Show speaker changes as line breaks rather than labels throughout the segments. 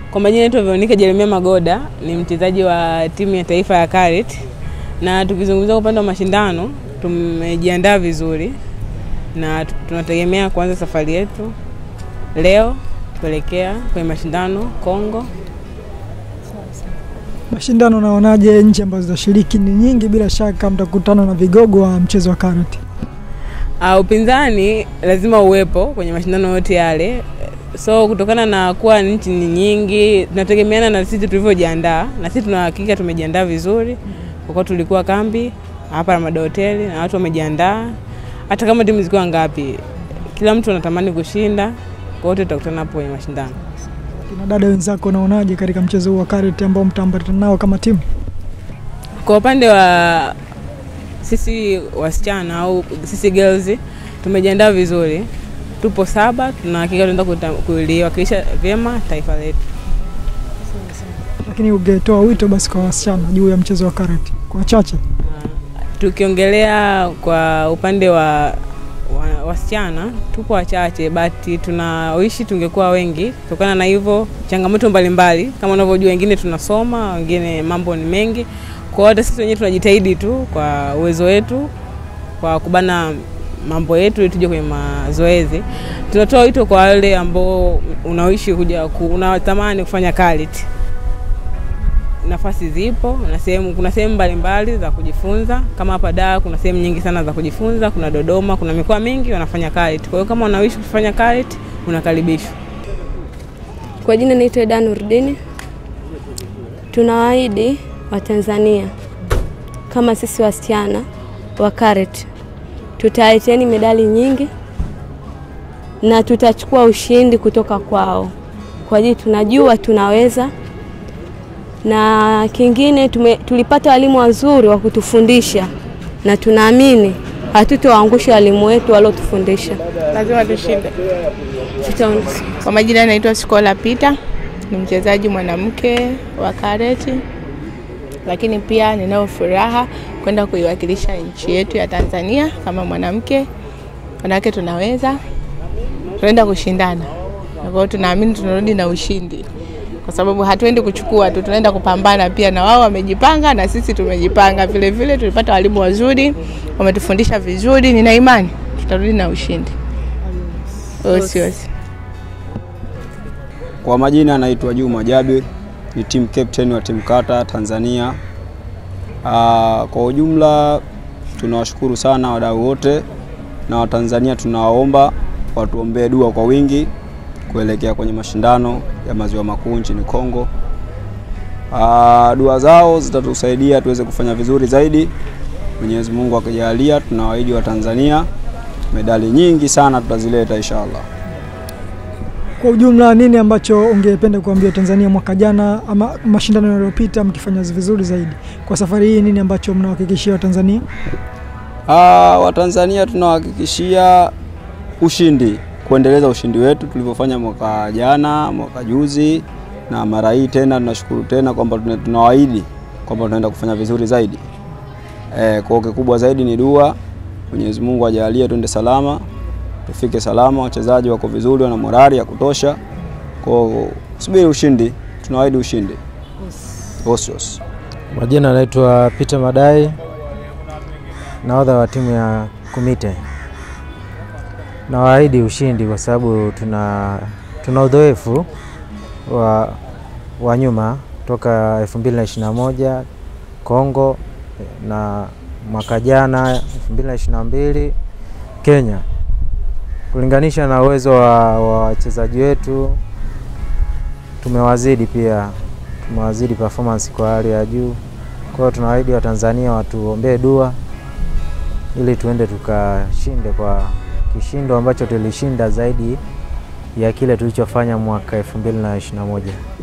Kwa majina naitwa Veronica Jeremia Magoda, ni mchezaji wa timu ya taifa ya Karet, na tukizungumzia upande wa mashindano, tumejiandaa vizuri na tu- tunategemea kuanza safari yetu leo kuelekea kwenye mashindano Kongo.
Mashindano unaonaje? Nchi ambazo zitashiriki ni nyingi, bila shaka mtakutana na vigogo wa mchezo wa karate.
Uh, upinzani lazima uwepo kwenye mashindano yote yale, so kutokana na kuwa nchi ni nyingi, tunategemeana na sisi tulivyojiandaa, na sisi tunahakika tumejiandaa vizuri, kwa kuwa tulikuwa kambi hapa Ramada Hoteli na watu wamejiandaa. Hata kama timu zikiwa ngapi, kila mtu anatamani kushinda, kwa wote tutakutana hapo kwenye mashindano.
Kina dada wenzako unaonaje katika mchezo huu wa karate ambao mtaambatana nao kama timu?
Kwa upande wa sisi wasichana au sisi girls tumejiandaa vizuri, tupo saba, tunahakika tunaenda kuta- kuliwakilisha vyema taifa letu.
Lakini ungetoa wito basi kwa wasichana juu ya mchezo wa karate kwa wachache?
Tukiongelea kwa upande wa, wa wasichana tupo wachache, but tunawishi tungekuwa wengi. Kutokana na hivyo changamoto mbalimbali, kama unavyojua, wengine tunasoma, wengine mambo ni mengi. Kwa hiyo hata sisi wenyewe tunajitahidi tu kwa uwezo wetu kwa kubana mambo yetu ili tuje kwenye mazoezi. Tunatoa wito kwa wale ambao unawishi kuja ku, unatamani kufanya karate nafasi zipo na sehemu, kuna sehemu mbalimbali za kujifunza. Kama hapa Dar kuna sehemu nyingi sana za kujifunza, kuna Dodoma, kuna mikoa mingi wanafanya karate. Kwa hiyo kama unawishi kufanya karate unakaribishwa.
Kwa jina naitwa Eda Nurdini. Tunawaahidi Watanzania kama sisi wasichana wa karate tutaleteeni medali nyingi na tutachukua ushindi kutoka kwao, kwa ajili tunajua tunaweza, na kingine tume, tulipata walimu wazuri wa kutufundisha na tunaamini hatutowaangusha walimu wetu waliotufundisha.
lazima tushinde.
Tutaona.
Kwa majina naitwa Sikola Peter, ni mchezaji mwanamke wa karate, lakini pia ninayo furaha kwenda kuiwakilisha nchi yetu ya Tanzania kama mwanamke. Wanawake tunaweza, tunaenda kushindana, na kwa hiyo tunaamini tunarudi na ushindi, kwa sababu hatuendi kuchukua tu, tunaenda kupambana pia. Na wao wamejipanga na sisi tumejipanga vile vile. Tulipata walimu wazuri, wametufundisha vizuri, nina imani tutarudi na ushindi. Osi osi.
Kwa majina anaitwa Juma Jabir, ni team captain wa timu kata Tanzania. Aa, kwa ujumla tunawashukuru sana wadau wote na Watanzania tunawaomba watuombee dua kwa wingi kuelekea kwenye mashindano ya maziwa makuu nchini Kongo. Aa, dua zao zitatusaidia tuweze kufanya vizuri zaidi. Mwenyezi Mungu akijalia, tunawaahidi Watanzania medali nyingi sana tutazileta inshallah.
Kwa ujumla, nini ambacho ungependa kuambia Tanzania mwaka jana ama mashindano yaliyopita mkifanya vizuri zaidi? Kwa safari hii nini ambacho mnawahakikishia Watanzania?
Ah, Watanzania tunawahakikishia ushindi, kuendeleza ushindi wetu tulivyofanya mwaka jana, mwaka juzi na mara hii tena. Tunashukuru tena kwamba tuna- tunawaahidi kwamba tunaenda kufanya vizuri zaidi. Eh, kwa hiyo kikubwa zaidi ni dua. Mwenyezi Mungu ajalie twende salama, tufike salama, wachezaji wako vizuri, wana morali ya kutosha. Kwa hiyo subiri ushindi, tunawaahidi ushindi. Osios.
Majina anaitwa Peter Madai, nahodha wa timu ya Kumite. Nawaahidi ushindi kwa sababu tuna, tuna udhoefu wa, wa nyuma toka 2021 Kongo na mwaka jana 2022 Kenya. Kulinganisha na uwezo wa wa wachezaji wetu tumewazidi pia tumewazidi performance kwa hali ya juu. Kwa hiyo tunawaahidi Watanzania watuombee dua ili tuende tukashinde kwa kishindo ambacho tulishinda zaidi ya kile tulichofanya mwaka 2021.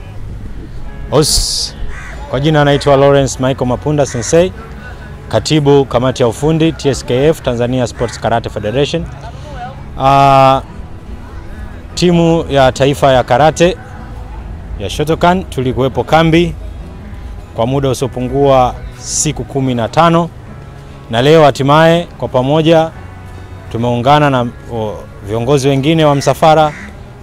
Os, kwa jina anaitwa Lawrence Michael Mapunda Sensei, katibu kamati ya ufundi TSKF Tanzania Sports Karate Federation. Uh, timu ya taifa ya karate ya Shotokan tulikuwepo kambi kwa muda usiopungua siku kumi na tano na leo hatimaye kwa pamoja tumeungana na o, viongozi wengine wa msafara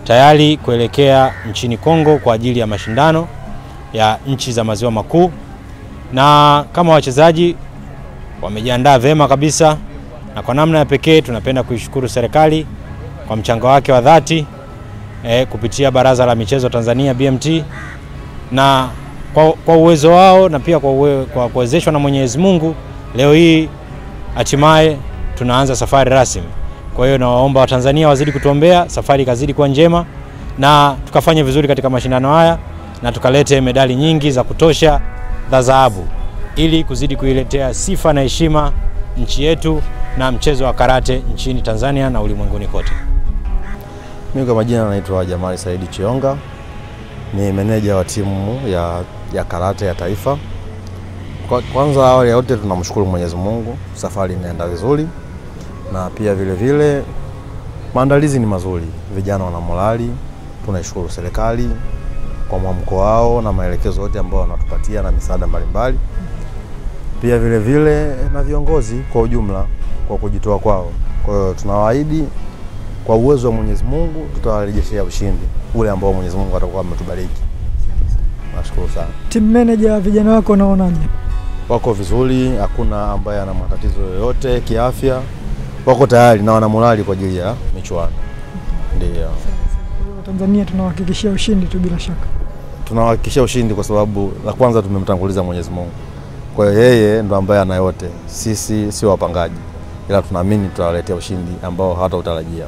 tayari kuelekea nchini Kongo kwa ajili ya mashindano ya nchi za maziwa makuu, na kama wachezaji wamejiandaa vema kabisa, na kwa namna ya pekee tunapenda kuishukuru serikali kwa mchango wake wa dhati eh, kupitia Baraza la Michezo Tanzania BMT na kwa, kwa uwezo wao na pia kwa, uwe, kwa kuwezeshwa na Mwenyezi Mungu leo hii hatimaye tunaanza safari rasmi. Kwa hiyo nawaomba Watanzania wazidi kutuombea, safari ikazidi kuwa njema na tukafanye vizuri katika mashindano haya na tukalete medali nyingi za kutosha za dhahabu ili kuzidi kuiletea sifa na heshima nchi yetu na mchezo wa karate nchini Tanzania na ulimwenguni kote.
Mimi kwa majina naitwa Jamali Saidi Chionga, ni meneja wa timu ya, ya karate ya taifa. Kwa, kwanza awali ya yote tunamshukuru Mwenyezi Mungu, safari inaenda vizuri na pia vile vile maandalizi ni mazuri, vijana wana morali. Tunaishukuru serikali kwa mwamko wao na maelekezo yote ambayo wanatupatia na misaada mbalimbali, pia vile vile na viongozi kwa ujumla kwa kujitoa kwao. Kwa hiyo tunawaahidi kwa uwezo wa Mwenyezi Mungu tutawarejeshea ushindi ule ambao Mwenyezi Mungu atakuwa ametubariki. Nashukuru sana.
Team manager, vijana wako unaonaje?
Wako vizuri, hakuna ambaye ana matatizo yoyote kiafya, wako tayari na wana morali kwa ajili ya michuano. Ndio
Tanzania tunawahakikishia ushindi tu bila shaka.
tunawahakikishia ushindi kwa sababu la kwanza tumemtanguliza Mwenyezi Mungu. Kwa hiyo yeye ndo ambaye ana yote, sisi sio wapangaji, ila tunaamini tutawaletea ushindi ambao hawatautarajia.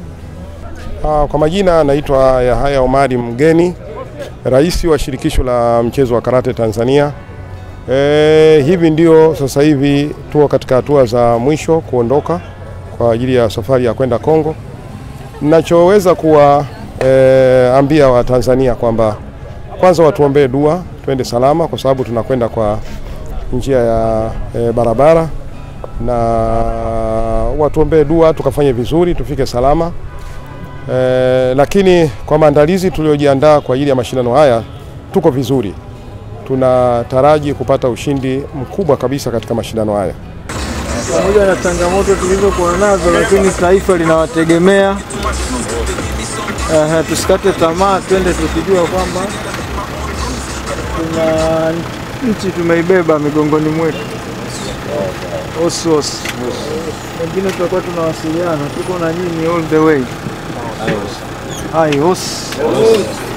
Ah, Kwa majina naitwa Yahaya Omari Mgeni, rais wa shirikisho la mchezo wa karate Tanzania. E, hivi ndio sasa hivi tuko katika hatua za mwisho kuondoka kwa ajili ya safari ya kwenda Kongo. Ninachoweza kuwaambia e, Watanzania kwamba kwanza watuombee dua twende salama, kwa sababu tunakwenda kwa njia ya e, barabara, na watuombee dua tukafanye vizuri tufike salama. Eh, lakini kwa maandalizi tuliojiandaa kwa ajili ya mashindano haya tuko vizuri, tunataraji kupata ushindi mkubwa kabisa katika mashindano haya.
pamoja na changamoto tulizokuwa nazo, lakini taifa linawategemea. Ehe, tusikate tamaa, twende tukijua kwamba tuna nchi tumeibeba migongoni mwetu. Osos wengine tutakuwa tunawasiliana, tuko na nyinyi all the way. Hai, os.